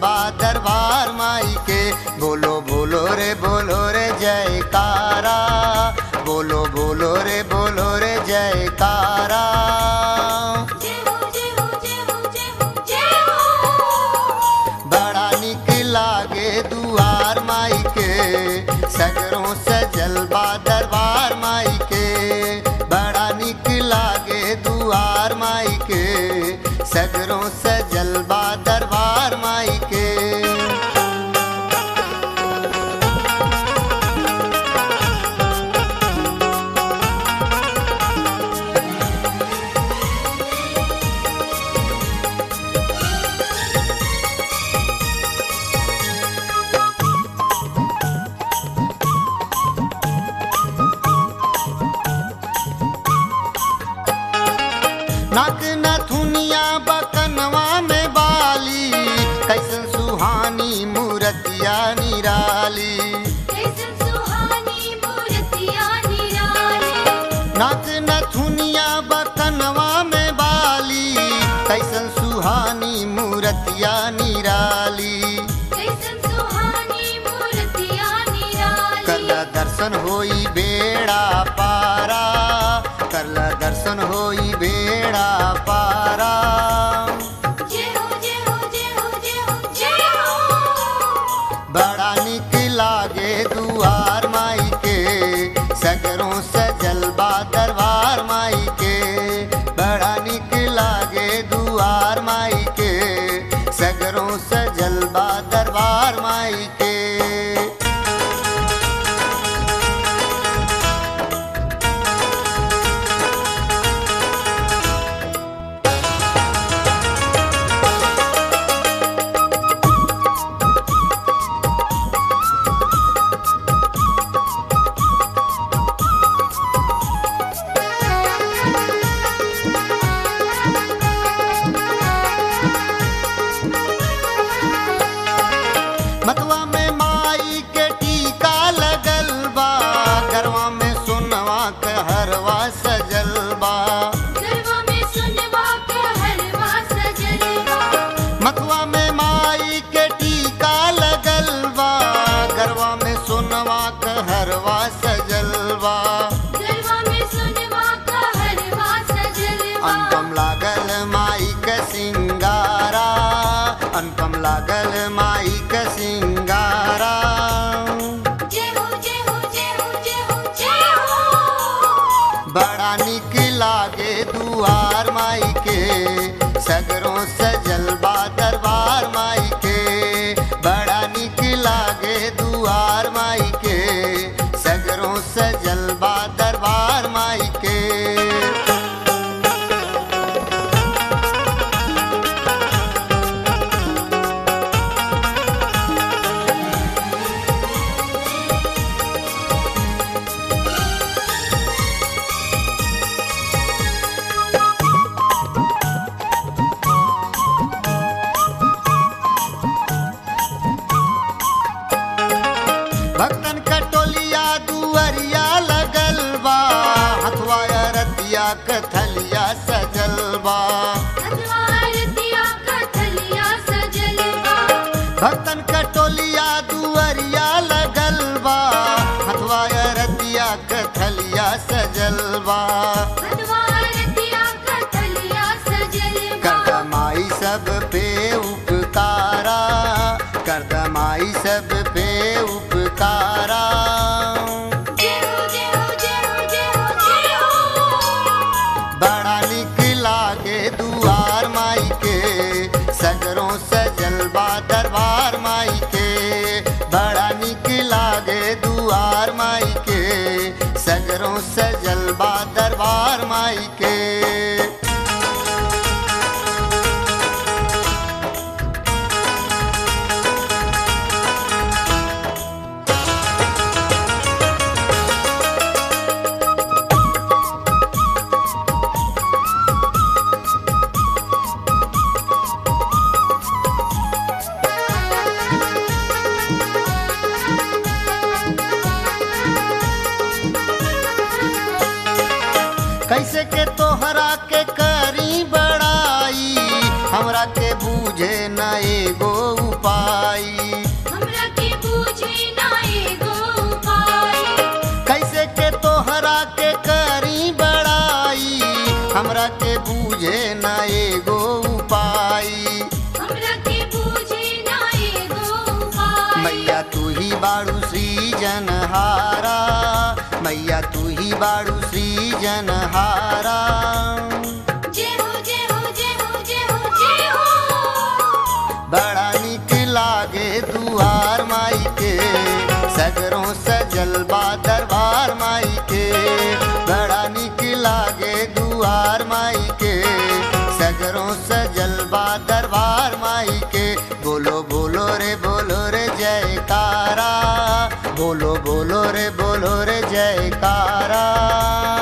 जलवा दरबार माई के बोलो बोलो रे बोलो रे जयकारा बोलो बोलो रे बोलो रे जयकारा जय हो जय हो जय हो जय हो जय हो बड़ा निक लागे दुआर माई के सगरों से जलवा दरबार माई के बड़ा निक लागे दुआर माई के सगरों से जलवा दरबार माई के नाक नथुनिया बकनवा में बाली कैसन सुहानी मूरतिया निराली कैसन सुहानी मूर्तियाँ निराली नाक नथुनिया बकनवा में बाली कैसन सुहानी मूरतिया निराली कैसन सुहानी मूर्तियाँ निराली करला दर्शन होई बेड़ा पारा करला दर्शन होई बेड़ा पारा जय हो जय हो जय हो जय हो जय हो बड़ा निक लागे दुआर माई के सगरों सजल बा दरबार माई के बड़ा निक लागे दुआर माई के सगरों सजल बा दरबार माई के मतवा में माई के टीका लगल बा गरवा में सुनवा के हरवा सजल बा गरबा में सुनवा के हरवा सजलवा मतवा में माई के टीका लगल बा गरवा में सुनवा के हरवा सजल बा गरबा में सुनवा के हरवा सजलवा अनुपम लागल माई के सिंगारा अनुपम लागल माई के सिंगारा जय हो जय हो जय हो जय हो जय हो बड़ा निक लागे दुआर माई के सगरों सजल बा दरबार माई के बड़ा निक लागे दुआर माई के सगरों सजल बा दरबार माई के भक्तन कटोलिया दुअरिया लगल बा हथवा रतिया कथलिया सजल बा हथवार दिया कथलिया सजलवा भक्तन कटोलिया दुअरिया लगल बा हथवा रतिया कथलिया सजल बा हथवार दिया कथलिया सजलवा कर माई सब पे उपकारा कर माई सब पे उपकारा जय हो जय हो जय हो जय हो जय हो बड़ा निक लागे दुआर माई के सगरों सजल बा दरबार माई के बड़ा निक लागे दुआर माई के सगरों सजल बा दरबार माई के कैसे के तोहरा के करी बड़ाई हमरा के बूझे न एगो उपाय हमरा के बूझे न एगो उपाय हमरा के बूझे ना एगो उपाय मैया तू ही बाड़ू सृजनहारा मैया तू ही बाड़ू सृजनहारा जय हो जय हो जय हो जय हो जय हो बड़ा निक लागे दुआर माई के सगरों सजल बा दरबार माई के बड़ा निक लागे दुआर माई के सगरों सजल बा दरबार माई के बोलो बोलो रे बोलो रे जयकारा बोलो बोलो रे बोलो रे जयकारा